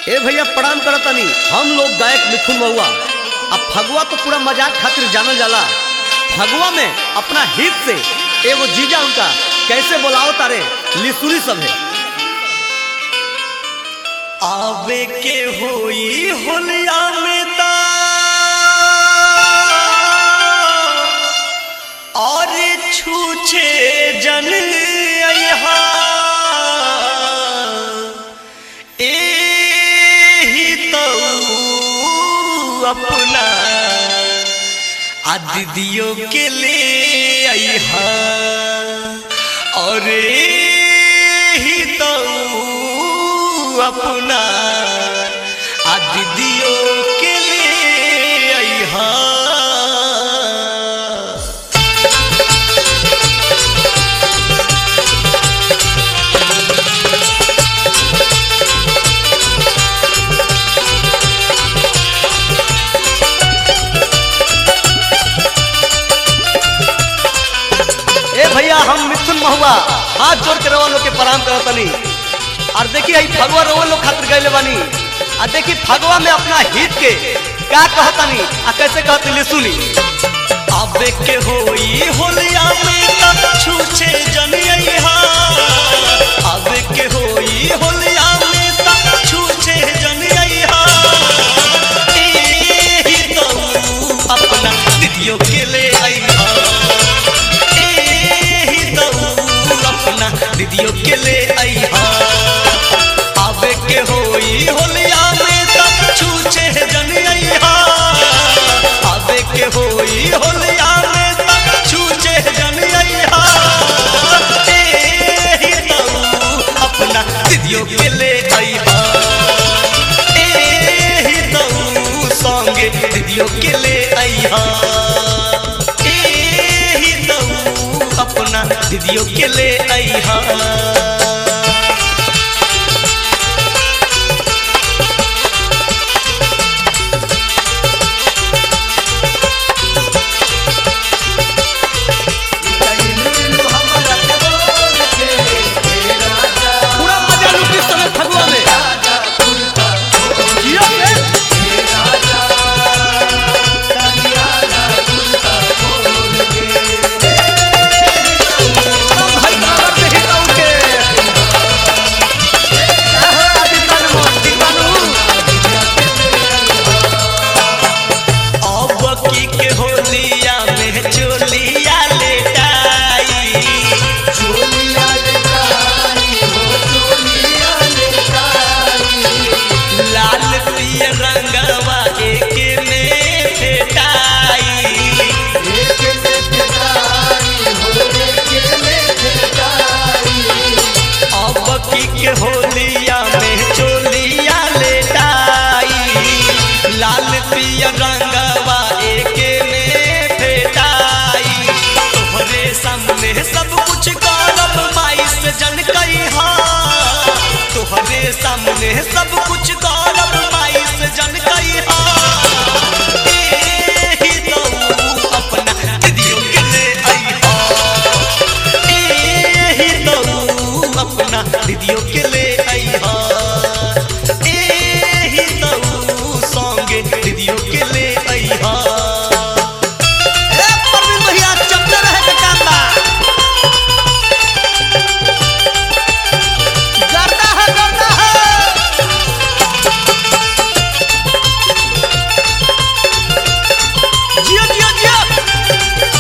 ए भैया प्रणाम करतनी हम लोग गायक मिथुन महुआ अब फगुआ तो पूरा मजाक खातिर जानल जाला फगुआ में अपना हित से एगो जीजा उनका कैसे बोलाओ तारे लिसुनी सब है आवे के होई होलिया में ता और छूछे जन अइहा एही तो अपना आ दीदियों के ले अइहा और एही तो अपना आ दीदियों के ले अइहा ए भैया हम मिथुन महुआ हाथ जोड़ के रवा लोग के प्रणाम करतनी और देखिए ई फगुआ रवा लोग खातिर गइले बानी आ देखी फगुआ में अपना हित के का कहतनी आ कैसे कहतनी लिसुनी आवे के होई होलिया में तब छूछे जनिया आवे के होई होलिया में तब छूछे जनिया एही तो अपना दीदियों के ले अइहा एही तो अपना दीदियों के ले अइहा आवे के होई होलिया में तब छूछे जनिया आवे के होई होलिया में तब छूछे जनिया एही तो अपना दीदियों के ले अइहा एही तो संगे दीदियों के ले अइहा एही तो अपना दीदियों के ले अइहा पूरा मजा लुटी समय फगुआ में जियो से हम भाई बाबा के हित उनके आहो आदि कानू दीवानू अब की के होलिया में चोलिया लेटाई लाल पियर रंगवा एके में फेटाई अब की के होलिया में चोलिया लेटाई लाल पियर रंगवा एके में फेटाई तोहरे सामने सब कुछ करब माई से जन कहिहा तोहरे सामने सब कुछ करब माई से जन कहिहा एही तो अपना दीदियों के ले अइहा एही तो अपना दीदियों के ले अइहा एही तो संगे दीदियों के ले अइहा ए परवीन भैया चपले रहे के काम बा करता है करता है जियो जियो जियो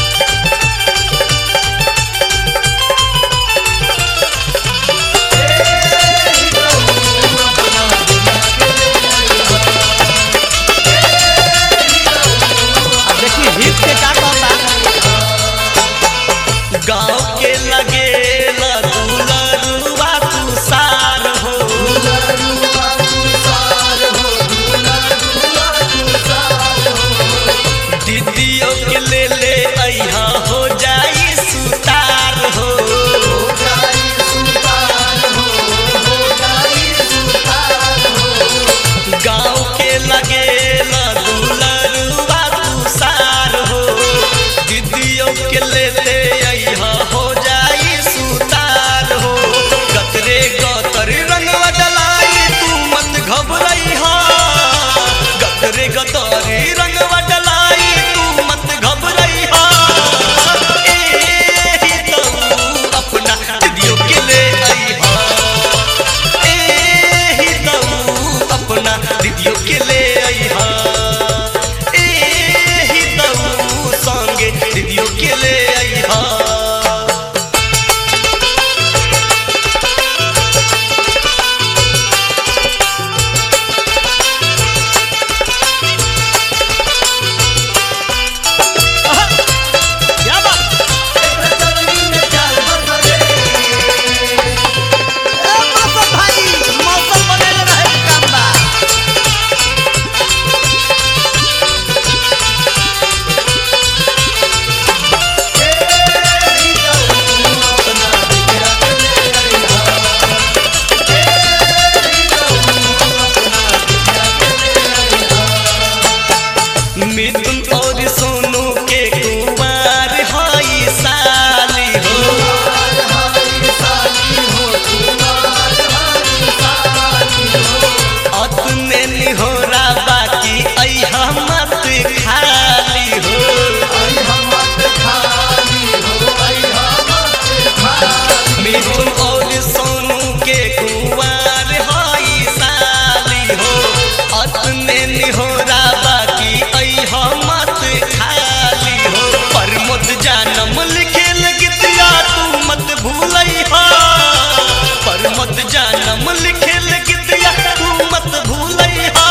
जन्म लिखे लिखतिया तू मत भूलैहा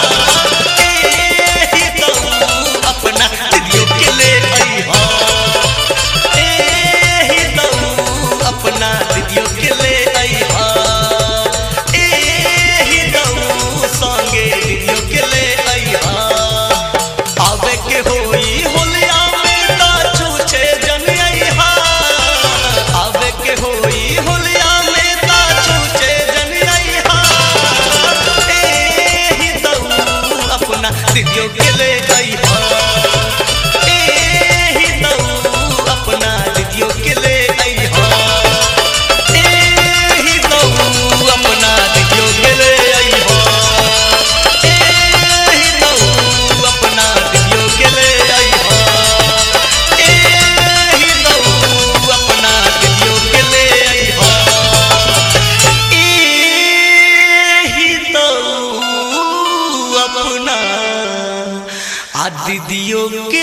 एही दऊ अपना दीदियों के ले अइहा एही दऊ अपना दीदियों के ले अइहा एही दऊ संगे दीदियों के ले अइहा आवे के होई होलिया में ता छूछे जन अइहा आवे के होई होलिया में ता छूछे जन अइहा एही दऊ अपना दीदियों के ले अइहा एही दऊ अपना दीदियों के ले अइहा एही दऊ अपना दीदियों के ले अइहा एही दऊ अपना दीदियों के ले अइहा एही दऊ अपना दीदियों के ले अइहा एही दऊ अपना आ दीदियों के